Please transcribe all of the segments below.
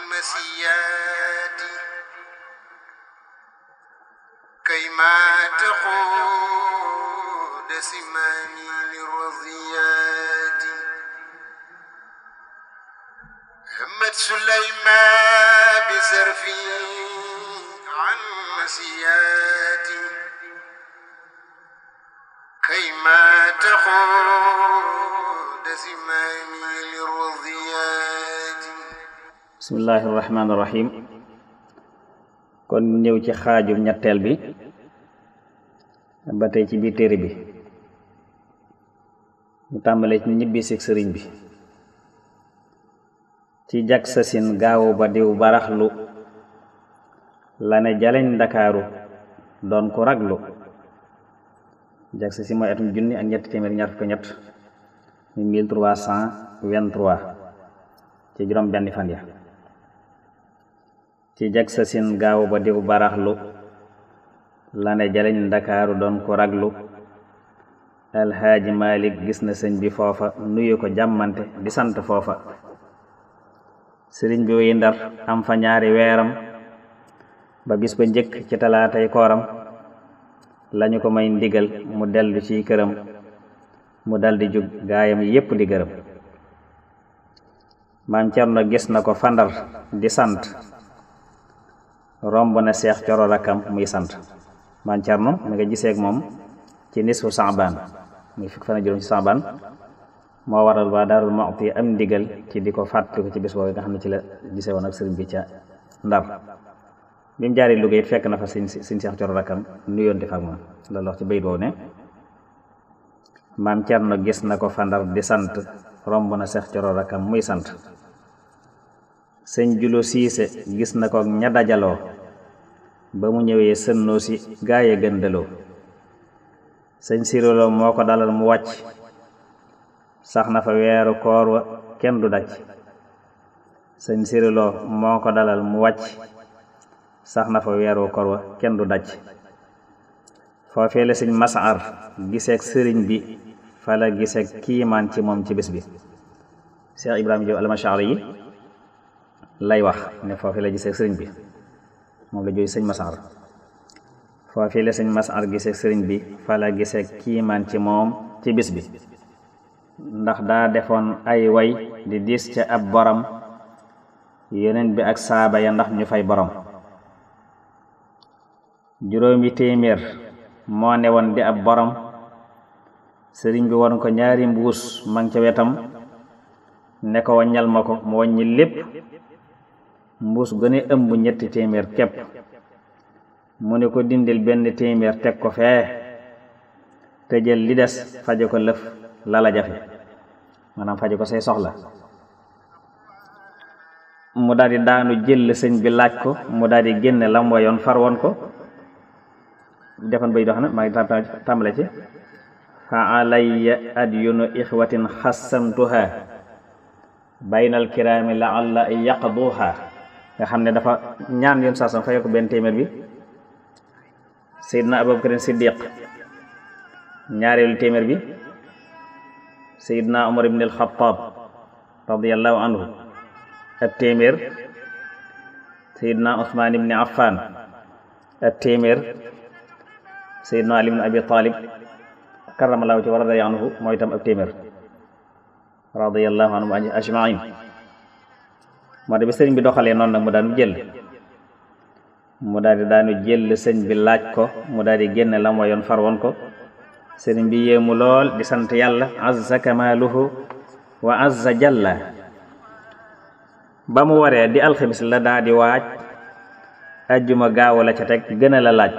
المسيات كيما تقود سماني للرضيات همت سليمان بزرفي عن مسياتي كيما تقود سماني للرضيات bismillahi irrahmani irrahim kon ñëw ci xaajum ñetteel bi ba tey ci biir téere bi ñu tàmbalee ci ñibbisi sëriñ bi ci jag sasin gaawu ba diw baraxlu la ne jaleñ ndakaaru doon ko raglu jag sasin mooy atum junni ak ñetti téeméer ñaar fukk ñett mi mille trois cent vingt-trois ci juróom benn fan ya ci jag sa sin gaaw ba diw baraxlu la ne jaleñ ndakaaru doon ko raglu alxaaji malik gis na sëñ bi foofa nuyu ko jàmmante di sant foofa sëriñ bi wuy ndar am fa ñaari weeram ba bis ba njëkk ci talaatay kooram lañu ko may ndigal mu dellu ci këram mu daldi jug gaayam yépp di gërëm maam Cerno gis na ko fandar di sant romb na seex coro rakkam muy sant maam Cerno mi nga gisee ak moom ci nisfu Saabaan muy fukk fan ak juróom ci Saabaan moo waral waa Daarul Muxti am ndigal ci di ko fàttaliku ci bis boobu nga xam ne ci la gisee woon ak sëriñ bi ca Ndar bi mu jaaree Louga it fekk na fa siñ siñ seex coro rakkam nuyoonte fa ak moom loolu wax ci bayit boobu ne maam Cerno gis na ko fa Ndar di sant romb na seex coro rakkam muy sant sëñ julo siise gis na ko ña dajaloo ba mu ñëwee sënnoo si gaaye gëndaloo sëñ siroloo moo ko dalal mu wàcc sax na fa weeru koor wa kenn du daj sëñ siroloo moo ko dalal mu wàcc sax na fa weeru koor wa kenn du daj foofee la sëñ masar giseek sëriñ bi fa la giseek kiimaan ci moom ci bés bi Cheikh Ibrahima Diop almashari yi lay wax ne foofu la gisee sëriñ bi moom la jooy sëñ Masar foofu la sëñ Masar gisee sëriñ bi fa la gisee kiimaan ci moom ci bis bi ndax daa defoon ay way di diis ca ab borom yeneen bi ak saaba ya ndax ñu fay borom juróomi téeméer moo ne woon di ab borom sëriñ bi won ko ñaari mbuus mang ca wetam ne ko waññal ma ko mu waññi lépp mbuus gëne ëmb ñetti téeméer képp mu ne ko dindil benn téeméer teg ko fee te jël li des faje ko lëf lala jafe maanaam faje ko say soxla mu daldi daanu jël sëñ bi laaj ko mu daldi génne lam wayoon far woon ko defoon bay dox na maa ngi tàmbale ci fa alayya adyunu ixwatin xassamtuha baynal kiraami laalla yaqduha nga xam ne dafa ñaan yoon saasam fayal ko benn téeméer bi Seydina Abubakar Siddiq ñaareelu téeméer bi Seydina Umar ibn al-Khattab radiyallahu anhu ak téeméer Seydina Usmaan ibn Affan ak téeméer Seydina Ali ibn Abi Talib karamallahu ci wa radiya anhu mooy itam ab téeméer radiyallahu anhum ajmain moo de bi sëriñ bi doxalee noonu nag mu daanu jël mu daal di daanu jël sëñ bi laaj ko mu daal di génne lam wayoon far woon ko sëriñ bi yéemu lool di sant yàlla azza kamaaluhu wa azza jalla ba mu waree di alxamis la daa di waaj ajjuma gaaw la ca teg gën a la laaj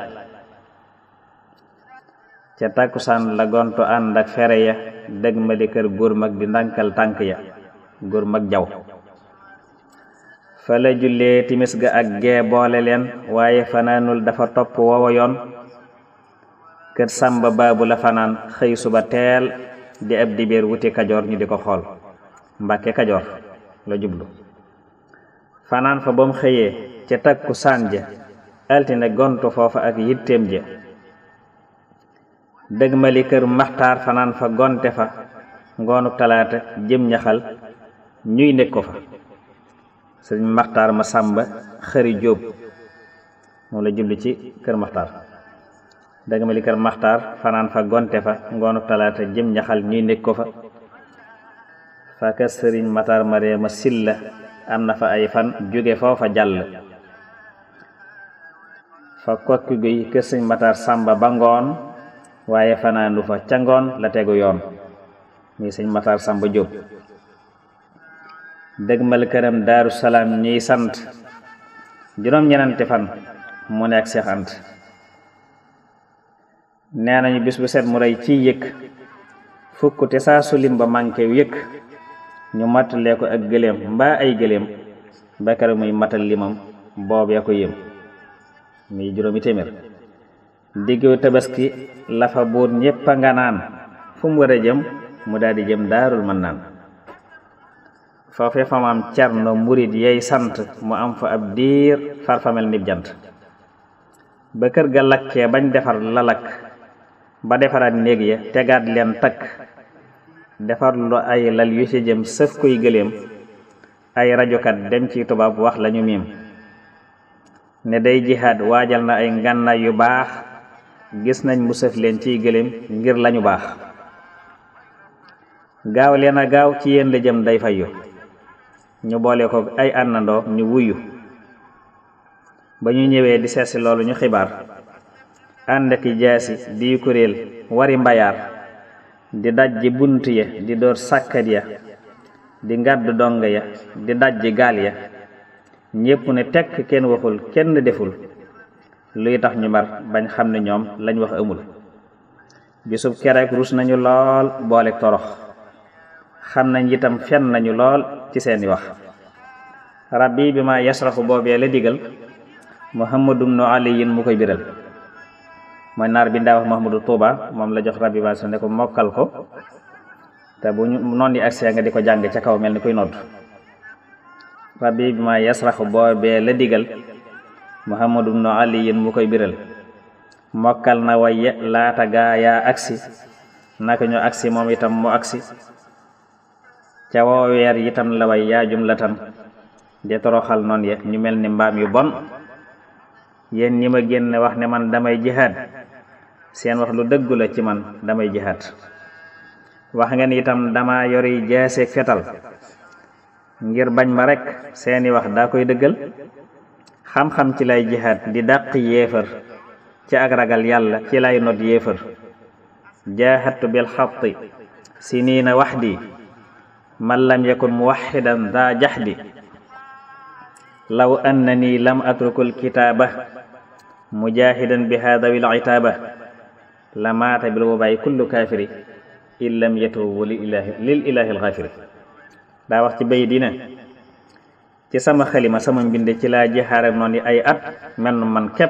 ca takkusaan la gontu ànd ak fere ya dëgg ma di kër góor mag di ndànkal tànk ya góor mag jaw fa la jullee timis ga ak gee boole leen waaye fanaanul dafa topp woowa yoon kër sàmba baabu la fanaan xëy suba teel di ab dibéer wuti kajoor ñu di ko xool mbàkke kajoor la jublu fanaan fa ba mu xëyee ca takku saan ja altine gontu foofa ak yitteem ja dëgmali kër maxtaar fanaan fa gonte fa ngoonu talaata jëm ñaxal ñuy nekk ko fa sëriñ maxtaar ma sàmba xëri jóob moom la jubli ci kër maxtaar dëgg ma li kër maxtaar fanaan fa gonte fa ngoonu talaata jëm ñaxal ñuy nekk ko fa fa kër sëriñ maxtaar mareema silla am na fa ay fan jóge foofa jàll fa kokki guy kër sëriñ maxtaar sàmba ba ngoon waaye fanaandu fa ca ngoon la tegu yoon muy sëriñ maxtaar sàmba jóob dëgmal këram daaru salaam ñuy sant juróom ñenenti fan mu nekk Seex Ant nee nañu bis bu set mu rey ciy yëkk fukk te saa su lim ba manqué yëkk ñu mattalee ko ak gëléem mbaa ay gëléem ba keroog muy matal limam boobee ko yëm muy juróomi téeméer diggu tabaski la fa buur ñépp a nga naan fu mu war a jëm mu daldi jëm daarul mën naan foofee fa mu am cerno murit yey sant mu am fa ab diir farfamel nib jant ba kër ga lakkee bañ defar la lakk ba defaraat néeg ya tegaat leen takk defar lu ay lal yu ci jëm sëf koy gëléem ay rajokat dem ci tubaab wax lañu miim ne day jihaad waajal na ay ngànnaay yu baax gis nañ mu sëf leen ciy gëléem ngir lañu baax gaaw leen a gaaw ci yéen la jëm day fayu ñu boole ko ay àndandoo ñu wuyu ba ñu ñëwee di seetsi loolu ñu xibaar ànd ak jaasi di kuréel wari mbayaar di dajji bunt ya di door sàkkat ya di ngàdd dong ya di dajji gaal ya ñépp ne tekk kenn waxul kenn deful luy tax ñu mar bañ xam ne ñoom lañ wax amul bisub kereek rus nañu lool boole torox xam nañ itam fen nañu lool ci seeni wax rabbi bi ma yasraxu boobee la digal muhammadum no aliyin mu koy biral mooy naar bi ndaa wax Mahmoudou Touba moom la jox rabbi ba su ne ko mokkal ko te bu ñu noon di agsee nga di ko jàng ca kaw mel ni kuy nodd rabbi bi ma yasraxu boobee la digal muhammadum no aliyin mu koy biral mokkal na waye laata gaa yaa agsi naka ñu agsi moom itam mu agsi ca woo weer itam la way yaa jumlatan di toroxal noon ya ñu mel ni mbaam yu bon yéen ñi ma génn wax ne man damay jihaad seen wax lu dëggu la ci man damay jihaad wax ngeen itam dama yori jaaseeg fetal ngir bañ ma rekk seeni wax daa koy dëggal xam-xam ci lay jihaad di dàq yéefar ci ak ragal yàlla ci lay not yéefar jaahadtu bil xatti siniina waxdi man lam yakun muwaxidan daa jaxdi law annani lam atrukul kitaaba mujahidan bi hadawi litaaba la maata bil wabaay kullu kaafiri in lam yatubu lil ilahi lil ilahi alxaafiri daa wax ci bay dina ci sama xalima sama mbind ci laa jixaare noonu ay at mel man képp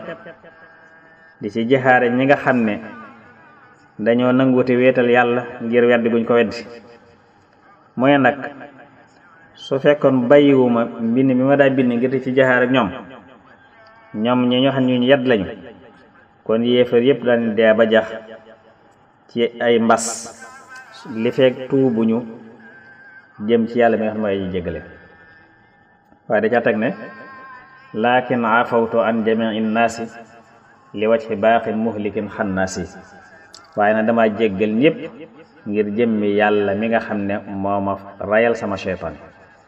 di ci jixaare ñi nga xam ne dañoo nanguute wéetal yàlla ngir weddi guñ ko weddi mooy nag su fekkoon bàyyiwuma mbind mi ma daa bind ngir ci jaxaar ak ñoom ñoom ñi ñoo xam ñu yedd lañu kon yéefar yépp daan dee ba jax ci ay mbas li fekk tuubuñu jëm ci yàlla mi nga xam ne mooy jéggale waaye da ca teg ne laakin afawtu an jamii naasi li wajhi baaxin muhlikin xannaasi waaye nag dama jéggal ñépp ngir jëmmi yàlla mi nga xam ne moo ma rayal sama seytaan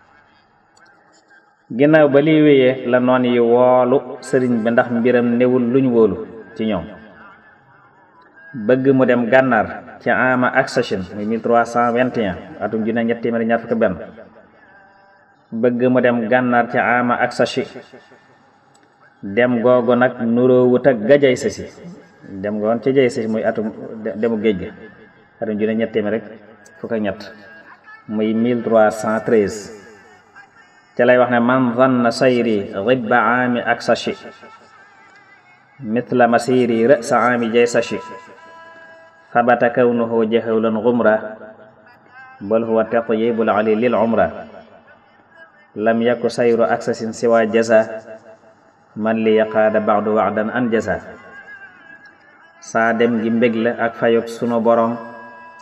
ginnaaw ba liy wéyee la noon yi woolu sëriñ bi ndax mbiram newul luñ wóolu ci ñoom bëgg mu dem gànnaar ci ama aksachin muy 1321 atum junne ñett téeméer ñaar fukk benn bëgg mu dem gànnaar ci ama aksachi dem googu nag nuroowut ak gajay sasi dem goon ci jay sasi muy atum demu géej ga atum junne ñett téeméer rek fukk ak ñett muy 1313 ca lay wax ne man zanna sayri ribba aami aksachi mithla masiri rësa aami jaysachi sabata kawnuhu jahawlan gumra bal huwa tatyibul ali lil umra lam yaku sayru aksasin siwa jaza man li yaqaada ba'du wa'dan an jaza saa dem gi mbég la ak fayog sunu borom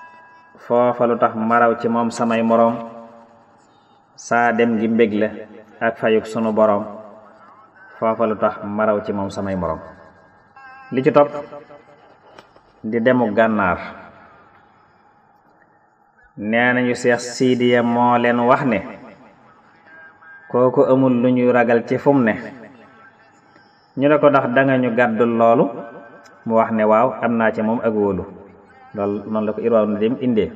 foofa lu tax maraw ci moom samay moroom saa dem gi mbég la ak fayuk sunu boroom foofa lu tax maraw ci moom samay moroom li ci topp di demu gànnaar nee nañu seex siidiya moo leen wax ne kooku amul lu ñuy ragal ci fum ne ñu ne ko ndax danga ñu gàddul loolu mu wax ne waaw am naa ci moom ak wóolu loolu noonu la ko irwaaw na dem indee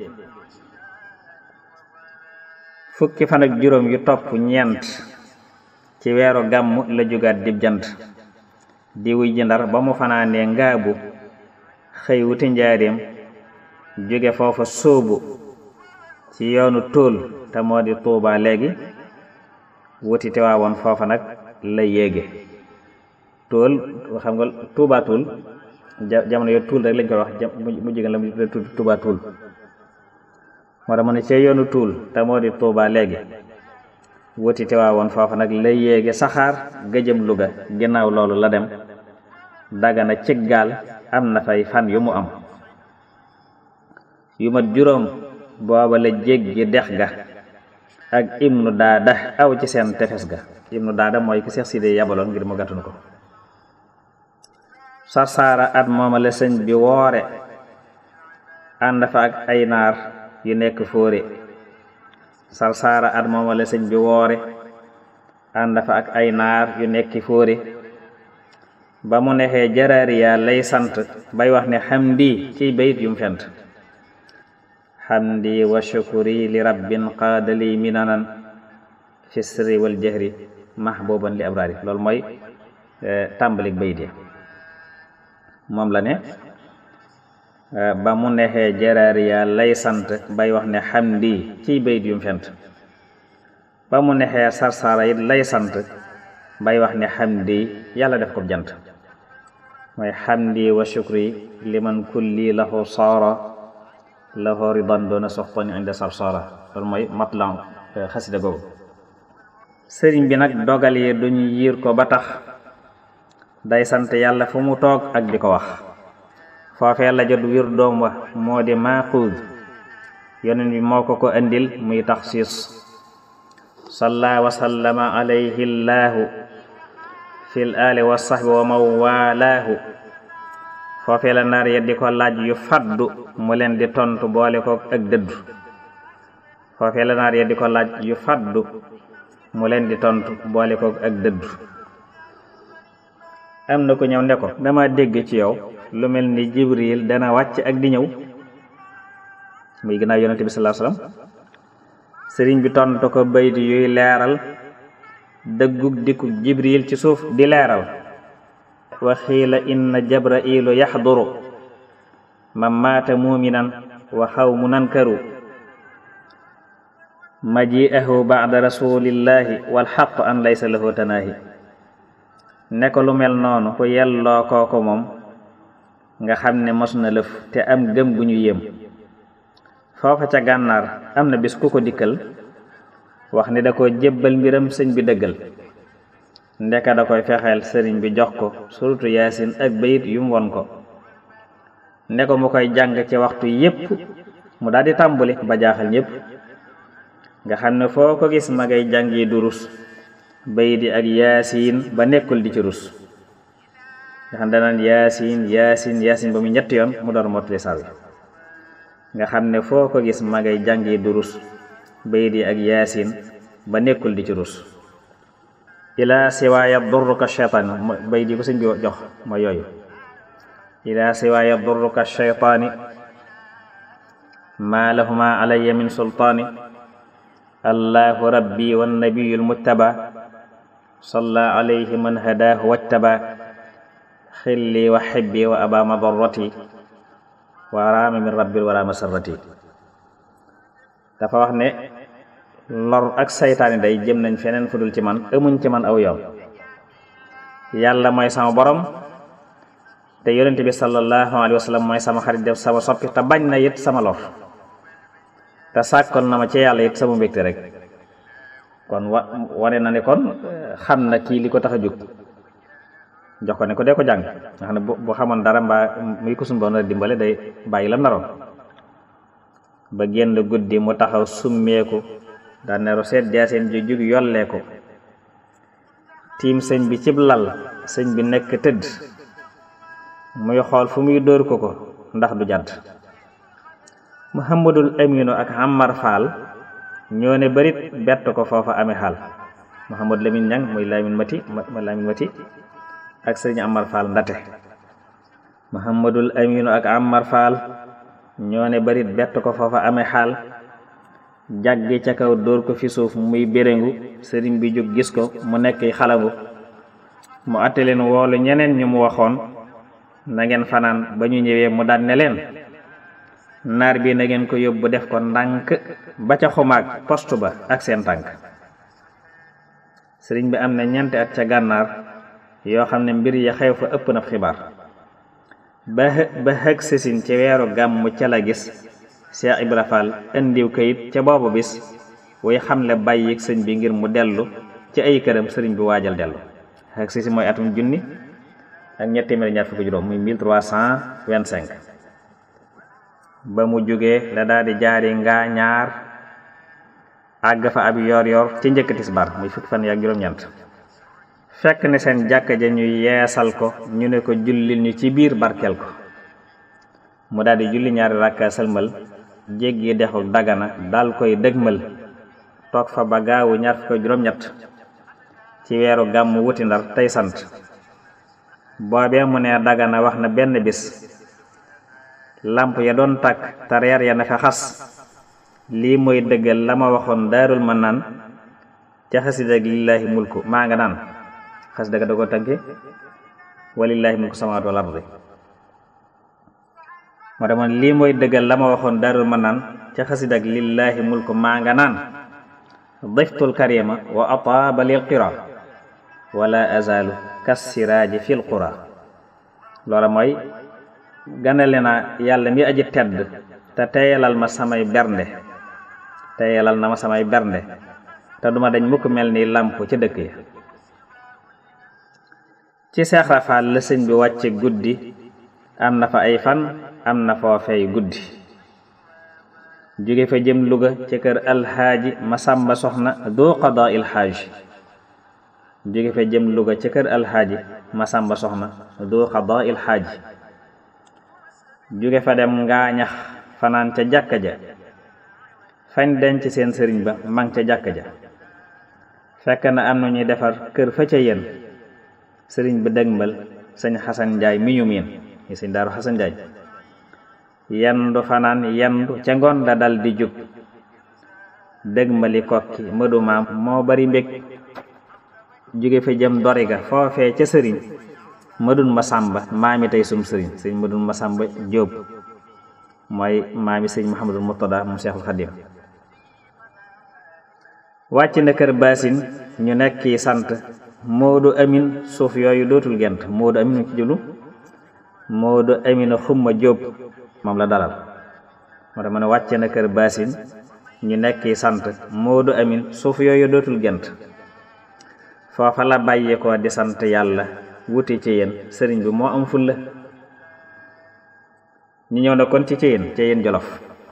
fukki fan ak juróom yu topp ñeent ci weeru gàmm la jugaat dib jant di wuy ji ndar ba mu fanaanee ngaabu xëy wuti njaareem jóge foofa sóobu ci yoonu tóol te moo di tuubaa léegi wuti te waawoon foofa nag la yéege tóol xam nga tuubaa tóol jamono yo tuul rek lañ koy wax mu jigéen la mu tuubaa tóol moo tax mu ne ci yoonu tuul te moo di tuubaa léegi wuti te waawoon foofa nag la yéege saxaar gëjëm Luga ginnaaw loolu la dem dagana cig gaal am na fay fan yu mu am yu mat juróom booba la jéggi dex ga ak ibnu daada aw ci seen tefes ga ibnu daada mooy ki Seex Sidi yabaloon ngir mu gàttunu ko sarsaara at mooma la sëñ bi woore ànd fa ak ay naar yu nekk fóore sarsaara at mooma la sëñ bi woore ànd fa ak ay naar yu nekki fóore ba mu nexee jaraariya lay sant bay wax ne xamdi ciy bayit yum fent xamdi wa shukuri li rabbin qaadali minanan fi sirri wal jahri mahbuban li abrari loolu mooy tàmbalik bayit ya moom la ne ba mu nexee jaraariya lay sant bay wax ne xamdi ciy bayit yum fent ba mu nexee sarsara it lay sant bay wax ne xamdi yàlla def ko jant mooy xamdi wa shukri liman kulli lahu saara lahu ridan doona soxtani inda sarsara loolu mooy matlan xasida googu sëriñ bi nag dogal yi duñu yiir ko ba tax day sant yàlla fu mu toog ak di ko wax foofee la jot wir doom wa moo di maaxuud yonent bi moo ko ko andil muy taxsiis salla wa sallama alayhi llaahu fil aali wa sahbi wa man waalaahu foofee la naar ya di ko laaj yu faddu mu leen di tontu boole ko ak dëddu foofee la naar ya di ko laaj yu faddu mu leen di tontu boole ko ak dëddu am na ko ñëw ne ko dama dégg ci yow lu mel ni jibril dana wàcc ak di ñëw muy ginnaaw yonente bi sallallahu alayhi wasallam sëriñ bi tontu ko bayt yuy leeral dëggug dikku jibril ci suuf di leeral wa xiila inna jabrailu yaxduru man maata muminan wa xaw mu nankaru maji'ahu ba'da rasulillahi wal xaq an laysa lahu tanaahi ne ko lu mel noonu ku yelloo kooko moom nga xam ne mos na lëf te am gëm gu ñu yéem foofa ca gànnaar am na bis ku ko dikkal wax ni da ko jébbal mbiram sëñ bi dëggal ndeka da koy fexeel sëriñ bi jox ko suratu yaasin ak bayit yum won ko ne ko mu koy jàng ci waxtu yépp mu daal di tàmbuli ba jaaxal ñépp nga xam ne foo ko gis ma ngay jàngi durus bayit yi ak yaasin ba nekkul di ci rus nga xam danaan yaasin yaasin yaasin ba mu ñetti yoon mu door mottali saar wi nga xam ne foo ko gis ma ngay jàngi durus bayit yi ak yaasin ba nekkul di ci rus ila siwaaya durruka shaytaani bayit yi ko sëñ bi jox mooy yooyu ila siwaaya durruka shaytaani maa lahuma alayya min sultaani allahu rabbi wannabiyu lmujtaba salla alayhi man hadaahu wajtaba xilli wa xibbi wa aba madarrati wa raama min rabbil wala masarrati dafa wax ne lor ak saytaani day jëm nañ feneen fu dul ci man amuñ ci man aw yoon yàlla mooy sama borom te yonente bi sallallahu alayhi wa sallam mooy sama xarit def sama soppi te bañ na it sama lor te sàkkoon na ma ci yàlla it sama mbégte rek kon wa wane na ne kon xam na kii li ko tax a jóg jox ko ne ko dee ko jàng nga xam ne bu xamoon dara mbaa muy ko suñu boon dimbale day bàyyi lam naroon ba génn guddi mu taxaw summeeku daan ne roseet jaaseen ju jug yollee ko tiim sëñ bi cib lal sëñ bi nekk tëdd muy xool fu muy dóor ko ko ndax du jàdd muhammadul aminu ak Ammar Fall ñoo ne barit bett ko foofa amee xaal muhammad lamin ñang muy lamin mati ma lamin mati ak sëriñ Ammar Fall ndate muhammadul aminu ak Ammar Fall ñoo ne barit bett ko foofa amee xaal jàggi ca kaw dóor ko fi suuf muy béréngu sëriñ bi jóg gis ko mu nekk xalangu mu àtte leen woolu ñeneen ñu mu waxoon na ngeen fanaan ba ñu ñëwee mu daan ne leen naar bi na ngeen ko yóbbu def ko ndànk ba ca xumaag poste ba ak seen tànk sëriñ bi am na ñeenti at ca gànnaar yoo xam ne mbir ya xew fa ëpp na xibaar ba ba xëg sësin ci weeru gàmm ca la gis Cheikh Ibra Fall indiw kayit ca boobu bis way xamle bàyyi sëñ bi ngir mu dellu ci ay këram sëriñ bi waajal dellu xëg sësin mooy atum junni ak ñetti téeméer ñaar fukki juróom muy 1325 ba mu jógee la daal di jaari ngaa ñaar àgg fa ab yor yor ci njëkk tisbar muy fukki fan yaak juróom-ñeent fekk ne seen jàkka ja ñu yeesal ko ñu ne ko jullil ñu ci biir barkeel ko mu daal di julli ñaari rakka sëlmal jéggi dexu dagana dal koy dëgmal toog fa ba gaawu ñaar fukki juróom-ñett ci weeru gàmm wuti ndar tey sant boobee mu ne dagana wax na benn bis lamp ya doon tàkk te reer ya na fa xas lii mooy dëggal la ma waxoon daarul ma naan ca xasida ak lillaahi mulku maa nga naan xasida ga da ko tënke walillaahi mulku samawaati wal ardi moo tax man lii mooy dëggal la ma waxoon daarul ma naan ca xasida ak lillaahi mulku maa nga naan diftul karima wa ataaba lil qira wala azalu kassiraaji fil qura loola mooy ganale na yàlla mi aji tedd te teyalal ma samay bernde teyalal na ma samay bernde te duma dañ mukk mel ni làmp ca dëkk ya ci Seex Rafaal la sëñ bi wàcce guddi am na fa ay fan am na foofey guddi jóge fa jëm Luga ca kër alxaaji Masamba Soxna doo qadaa il xaaj jóge fa jëm Luga ca kër alxaaji Masamba Soxna doo qadaa il xaaj jóge fa dem ngaañax fanaan ca jàkka ja fañ denc seen sëriñ ba mang ca jàkka ja fekk na am na ñuy defar kër fa ca yéen sëriñ bi dëgmal sëñ xasan njaay mi ñu miin yi sëñ daaru xasan njaay yendu fanaan yendu ca ngoon la dal di jub dëgmali kokki mëdu maam moo bari mbég jóge fa jëm doriga foofee ca sëriñ mëdun ma sàmba maami tey sum sëriñ sëñ mëdun ma sàmba jóob mooy maami sëñ Muhammadul Murtada mu Seexul Xadim wàcc na kër baasin ñu nekki sant Moodu Amin suuf yooyu dootul gent Moodu Amin ci julu Moodu Amin xumma jóob moom la dalal moo tax ma ne wàcc na kër baasin ñu nekki sant Moodu Amin suuf yooyu dootul gent foofa la bàyyi ko di sant yàlla wuti ci yéen sëriñ bi moo am fulla ñu ñëw na kon ci Ceyeen Ceyeen Jolof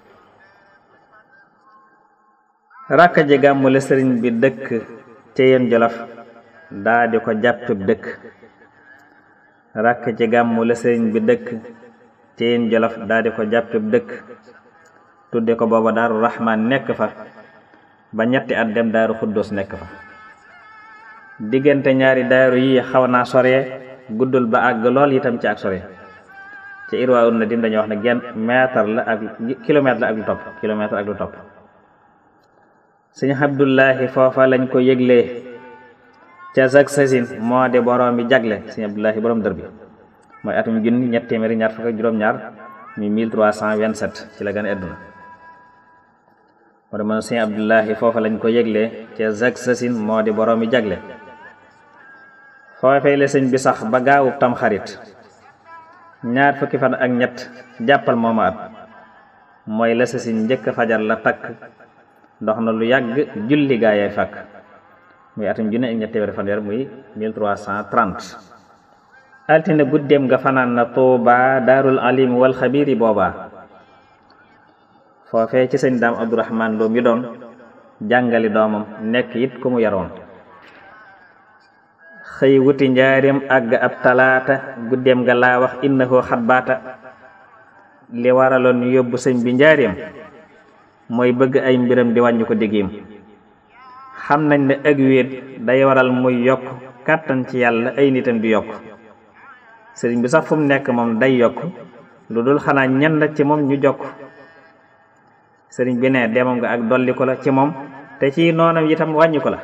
rakka ji gàmmu la sëriñ bi dëkk Ceyeen Jolof daa di ko jàppib dëkk rakka ji gàmmu la sëriñ bi dëkk Ceyeen Jolof daa di ko jàppib dëkk tudde ko booba daaru Rahmaan nekk fa ba ñetti at dem daaru Xuddoos nekk fa diggante ñaari daaru yi xaw naa sore guddul ba àgg lool itam ci ak sore ci irwaa un na dim dañuy wax ne genn mètre la ak kilomètre la ak lu topp kilomètre ak lu topp sëñ Abdullahi foofa lañ ko yëglee ca zag sasin moo di borom bi jagle sëñ Abdullahi borom dër bi mooy atum junni ñett téeméeri ñaar fukk ak juróom-ñaar mi 1327 ci la gën a àdduna moo dama sëñ Abdullahi foofa lañ ko yëglee ca zag sasin moo di borom bi jagle foofee la sëñ bi sax ba gaawu tam xarit ñaar fukki fan ak ñett jàppal mooma at mooy la sa si njëkk fajar la takk dox na lu yàgg julli gaa yay fàkk muy atum junne ak ñett téeméeri fanweer muy 1330 altine guddeem nga fanaan na tuuba daarul alim wal xabiiri booba foofee ci sëñ daam abdourahman loo mi doon jàngali doomam nekk it ku mu yaroon xëy wuti njaareem àgg ab talaata guddeem nga laa wax innahu xatbaata li waraloon ñu yóbbu sëñ bi njaareem mooy bëgg ay mbiram di wàññi ko diggiim xam nañ ne ak wéet day waral muy yokk kàttan ci yàlla ay nitam di yokk sëriñ bi sax fu mu nekk moom day yokk lu dul xanaa ñenn ci moom ñu jokk sëriñ bi ne demam nga ak dolli ko la ci moom te ci noonam itam wàññi ko la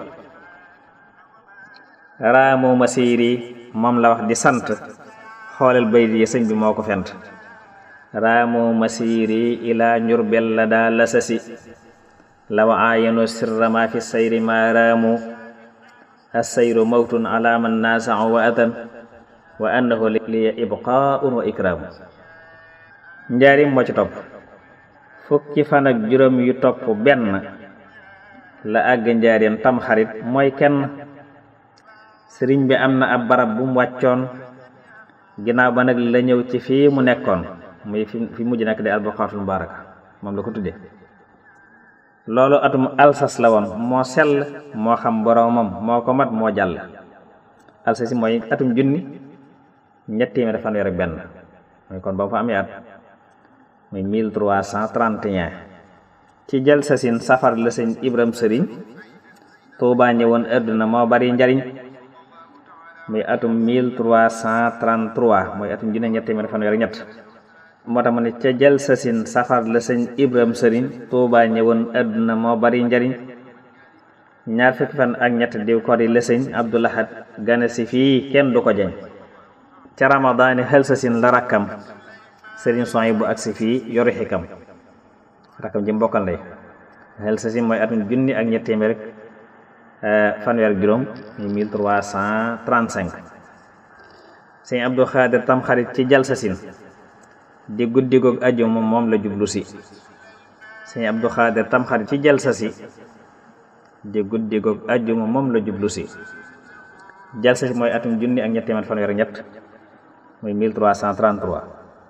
raamu masiiri moom la wax di sant xoolal bayt yi sëñ bi moo ko fent raamu masiiri ila njurbel la daa lasasi law aayanu sirra ma fi sayri ma raamu assayru mawtun ala man naasau wa atan wa annahu liya ibqaun wa ikraamu njaarim moo ci topp fukki fan ak juróom yu topp benn la àgg njaarim tam xarit mooy kenn sëriñ bi am na ab barab bu mu wàccoon ginnaaw ba nag la ñëw ci fii mu nekkoon muy fi fi mujj nekk di albaqaatul mubaaraka moom la ko tudde loolu atum alsas la woon moo sell moo xam boroomam moo ko mat moo jàll alsas yi mooy atum junni ñetti téeméer fanweer ak benn mooy kon ba mu fa amee at muy 1331 ci jël sasin safar la sëñ Ibram sëriñ Tuubaa ñëwoon àdduna moo bari njariñ muy atum 1333 mooy atum junne ñett téeméer fanweer ak ñett moo tax mu ne ca jël sasin safar la sëñ Ibram sëriñ Tuubaa ñëwoon àdduna moo bari njariñ ñaar fukki fan ak ñett diw ko di la sëñ Abdulahat gane si fii kenn du ko jeñ ca ramadaani xel sasin la rakkam sëriñ son yi bu agsi fii yoru xikam rakkam ji mbokkal lay xel sa si mooy atum junni ak ñett téeméer rek fanweer ak juróom muy mille trois cent trente cinq sëñ Abdou Xaadir tam xarit ci jal sa sin di guddi goog ajjuma moom la jublu si sëñ Abdou Xaadir tam xarit ci jal sa si di guddi goog ajjuma moom la jublu si jal sa si mooy atum junni ak ñett téeméer fanweer ak ñett muy mille trois cent trente trois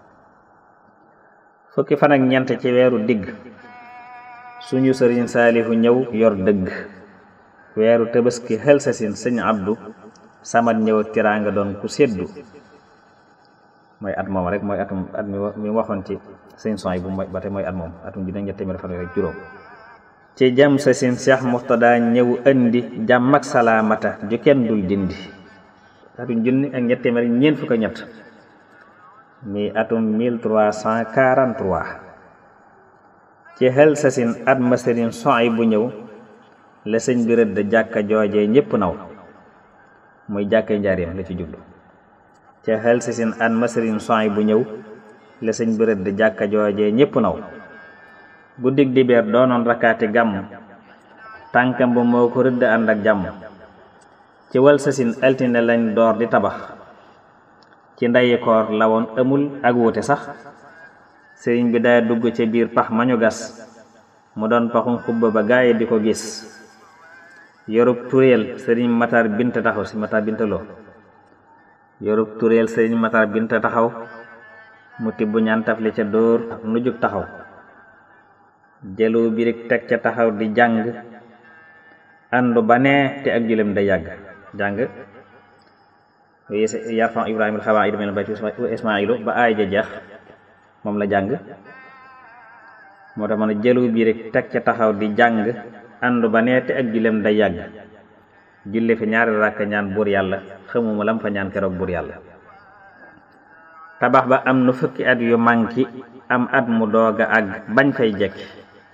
fukki fan ak ñeent ci weeru digg suñu sëriñ saalihu ñëw yor dëgg weeru tabaski xel sa sin sëñ abdu samat ñëw tiraanga doon ku seddu mooy at moom rek mooy atum at mi waxoon ci sëñ son yi bu ba tey mooy at moom atum junne ñett téeméer fanweer ak juróom ci jam sa sin seex muxtada ñëw indi jàmm ak salaamata ju kenn dul dindi atum junni ak ñett téeméer ñeent fukk ak ñett mi atum 1343 ci xel sasin at ma sëriñ soy bu ñëw la sëñ bi rëdd jàkka joojee ñépp naw muy jàkka njaareem la ci jublu ci xel sasin at ma sëriñ soy bu ñëw la sëñ bi rëdd jàkka joojee ñépp naw guddig dibeer doonoon rakkaati gàmm tànkam bu moo ko rëdd ànd ak jàmm ci wal sasin altine lañ door di tabax ci ndayi koor la woon amul ak wuute sax sëriñ bi daa dugg ca biir pax mañu gas mu doon paxum xubba ba gaaye di ko gis yorub turéel sëriñ matar bint taxaw si matar bintaloo yorub turéel sëriñ matar bint taxaw mu tibb ñaan tafli ca dóor nu jug taxaw jëlu birig teg ca taxaw di jàng àndu ba nee te ak julem day yàgg jàng yarfan ibrahima alxawaid min albayti wa ismailu ba aay ja jeex moom la jàng moo tax ma ne jëlu bi rek teg ca taxaw di jàng àndu ba neete ak julem day yàgg julli fi ñaari rakk ñaan buur yàlla xamuma lam fa ñaan keroog buur yàlla tabax ba am nu fukki at yu manki am at mu doog a àgg bañ fay jekki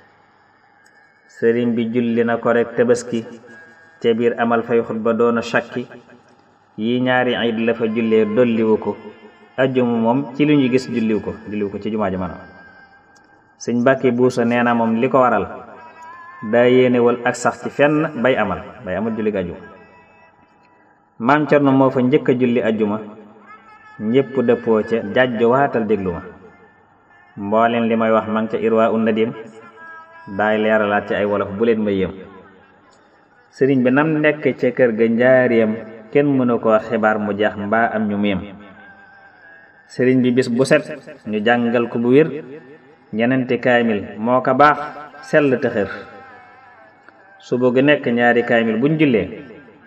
sëriñ bi julli na ko rek tabaski ca biir amal fay xutba doona shakki yi ñaari iid la fa jullee dolliwu ko ajjuma moom ci li ñu gis julliwu ko julliwu ko ci jumaa jamano sëñ Mbàkke Buuso nee na moom li ko waral daa yéenewal ak sax ci fenn bay amal bay amal julli ajjuma maam Cerno moo fa njëkk a julli ajjuma ñépp dëppoo ca jàjjo waatal déglu ma mbooleen li may wax man ca irwa un nadim daay leeralaat ci ay wolof bu leen ma yéem sëriñ bi nam nekk ca kër ga njaareem kenn mënu ko xibaar mu jeex mbaa am ñu meem sëriñ bi bis bu set ñu jàngal ko bu wér ñenenti kaamil moo ko baax sell te xër suba gu nekk ñaari kaamil buñ jullee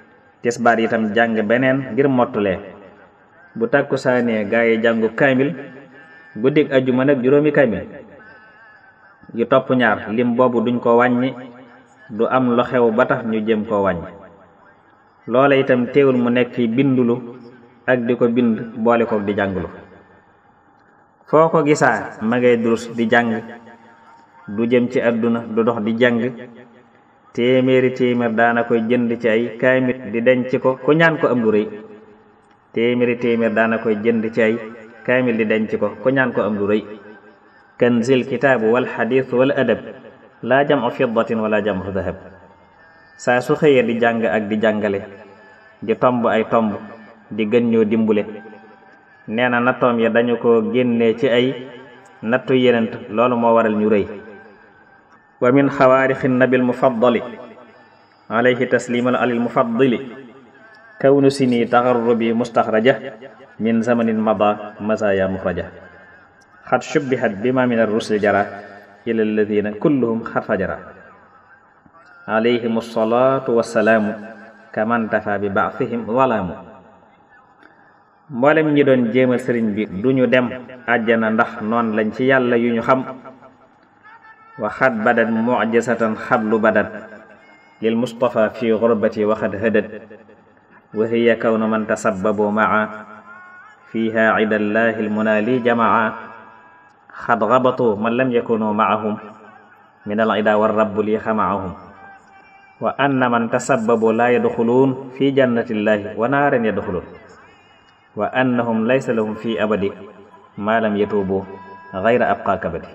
tisbaar itam jàng beneen ngir mottulee bu tàkkusaanee gaa yi jàngu kaamil guddig ajjuma nag juróomi kaamil yu topp ñaar lim boobu duñ ko wàññi du am lu xew ba tax ñu jëm koo wàññi loola itam teewul mu nekk fi bindulu ak di ko bind boole kook di jàngulu foo ko gisaa ma ngay durus di jàng du jëm ci àdduna du dox di jàng téeméeri téeméer daana koy jënd ci ay kaamil di denc ko ku ñaan ko am lu rëy téeméeri téeméer daana koy jënd ci ay kaamil di denc ko ku ñaan ko am lu rëy kanzil kitaabu wal xadiis wal adab laa jamu fiddatin wala jamu dahab saa su xëyee di jàng ak di jàngale di tomb ay tomb di gën ñoo dimbule nee na nattoom ya dañu ko génnee ci ay nattu yenent loolu moo waral ñu rëy wa min xawaarixi nabil mufaddali alayhi tasliman alil mufaddili kawnu sini taxarrubi mustaxraja min zamanin mada masaya muxraja xad shubbihat bima min arrusli jara ila alladina kulluhum xad fajara alayhim alsalatu wassalaamu kaman tafa bi baasihim walaamu mboolem ñi doon jéemal sëriñ bi duñu dem àjjana ndax noon lañ ci yàlla yu ñu xam waxat badat mujisatan xablu badat lil mustafa fi gurbati waxat hëdët wa hiya kawnu man tasabbabu maa fiha idallahi almunaali jamaa xad gabatu man lam yakunu maahum min al ida wa rabbu li xamaahum wa anna man tasabbabu la yadxuluun fi jannatillahi wa naaran yadxuluun wa annahum laysa lahum fi abadi ma lam yatuubu gayra abqa kabadi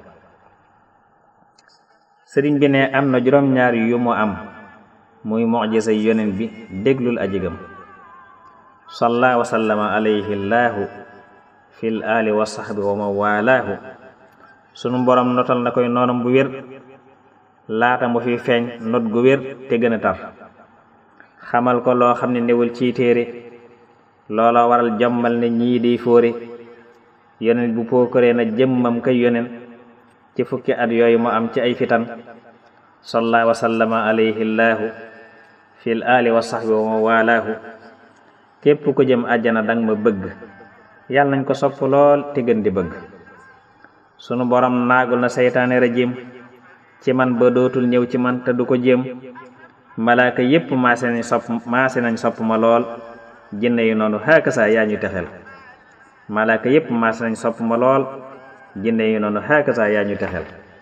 sëriñ bi ne am na juróom-ñaar yu mu am muy mujisa yonen bi déglul ajigam salla wa sallama alayhi llaahu fil ali wa sahbi wa man walaahu sunu borom notal na koy noonam bu wér laata mu fi feeñ not gu wér te gën a tar xamal ko loo xam ne newul ci téere loola waral jommal ne ñii di fóore yonen bu pookaree na jëmmam kay yonen ci fukki at yooyu mu am ci ay fitan salla wa sallama alayhi llaahu fil ali wa sahbi wa man walaahu képp ko jëm àjjana dang ma bëgg yàlla nañ ko sopp lool te gën di bëgg sunu borom naagul na seytaane rajim ci man ba dootul ñëw ci man te du ko jéem malaaka yépp maase nañ sopp maase nañ sopp ma lool jinne yi noonu xaakasa yaa ñu texel malaaka yépp maase nañ sopp ma lool jinne yi noonu xaakasa yaa ñu texel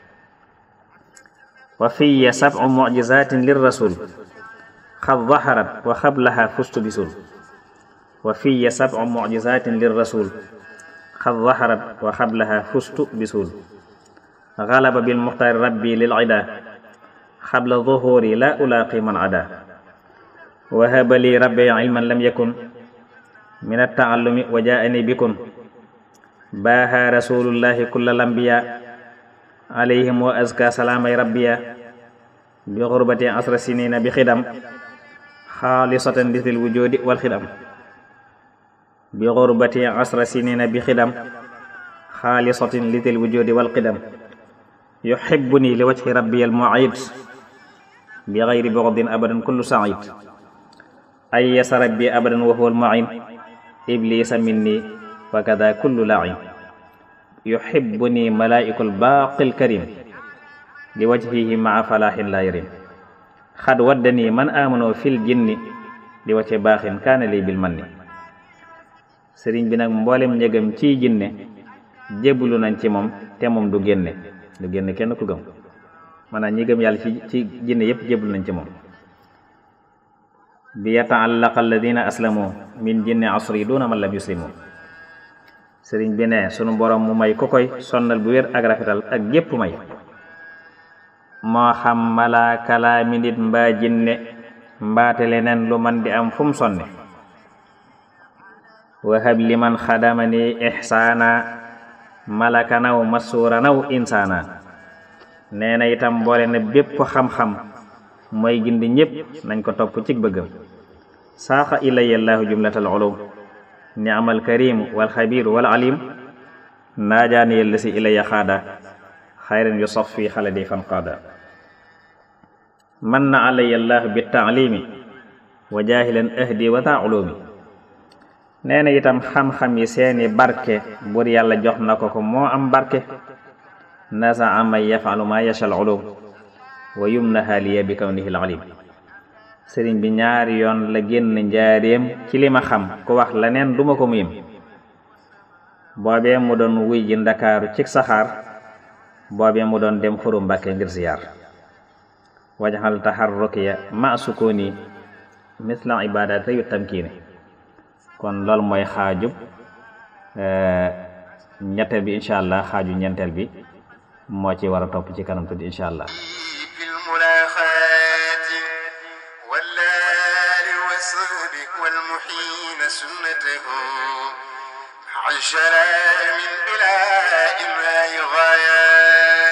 wa fiya sab'u mu'jizatin lir rasul xad zaharat wa xablaha fustu bisul wa fiya sab'u mu'jizatin lir rasul xad zaharat wa xablaha fustu bisul galaba bil muxtaari rabbi lil ida xabla zuhuri la ulaaqi man ada wahaba li rabbi ilman lam yakun min attaallumi wa jaani bikun baaha rasulullahi kulla lambiya alayhim wa azka salaamay rabbiya bi xurbati asra sinina bi xidam xaalisatan lisil wujudi wal xidam bi xurbati asra sinina bi xidam xaalisatin lisil wujudi wal xidam yuhibbuni li wajhi rabbi al mu'id bi gayri bughdin abadan kullu sa'id ay yasa rabbi abadan wa huwa al mu'in iblisa minni wa kada kullu la'in yuhibbuni malaa'ikul baaqil karim li wajhihi ma'a falahin la yarim xad waddani man amano fil jinni li wacce baaxin kaana li bil manni sëriñ bi nag mboolem njëgam ciy jinne jébbalu nañ ci moom te moom du génne du génne kenn ku gëm maanaam ñi gëm yàlla ci ci jinne yépp jébbalu nañ ci moom bi yata'allaqa alladina aslamu min jinni asri duna man lam yuslimu sëriñ bi ne sunu borom mu may ku koy sonnal bu wér ak rafetal ak gépp may moo xam malaaka laa mi nit mbaa jinne mbaate leneen lu man di am fu mu sonne wahab liman xadamani ihsaana malaka naw masuura naw insaana nee na itam boole na bépp xam-xam mooy gindi ñépp nañ ko topp ci bëggam saaxa ilaya llaahu jumlatal ulum ni'mal karim wal xabir wal alim naajaani yella si ilaya xaada xayran yu sof fi xaladi fan qaada man na alaya llaahu bi taalimi wa jaahilan ahdi wa taa ulumi nee na itam xam-xam yi seeni barke bur yàlla jox na ko ko moo am barke nasa ama yafalu ma yashal ulum wa yumnaha liya bi kawnihi al-alim sëriñ bi ñaari yoon la génn njaareem ci li ma xam ku wax leneen duma ko muyim boobee mu doon wuy ji ndakaaru cig saxaar boobee mu doon dem xuru mbàkke ngir ziyaar wajaxal taxarrukiya ma sukuni misla ibadata yu tamkiini kon loolu mooy xaajub ñetteel bi incha allah xaaju ñeenteel bi moo ci war a topp ci kanam tuuti incha allah في الملاخات واللال والصهب والمحين سنته عشرا من بلا إماء غايات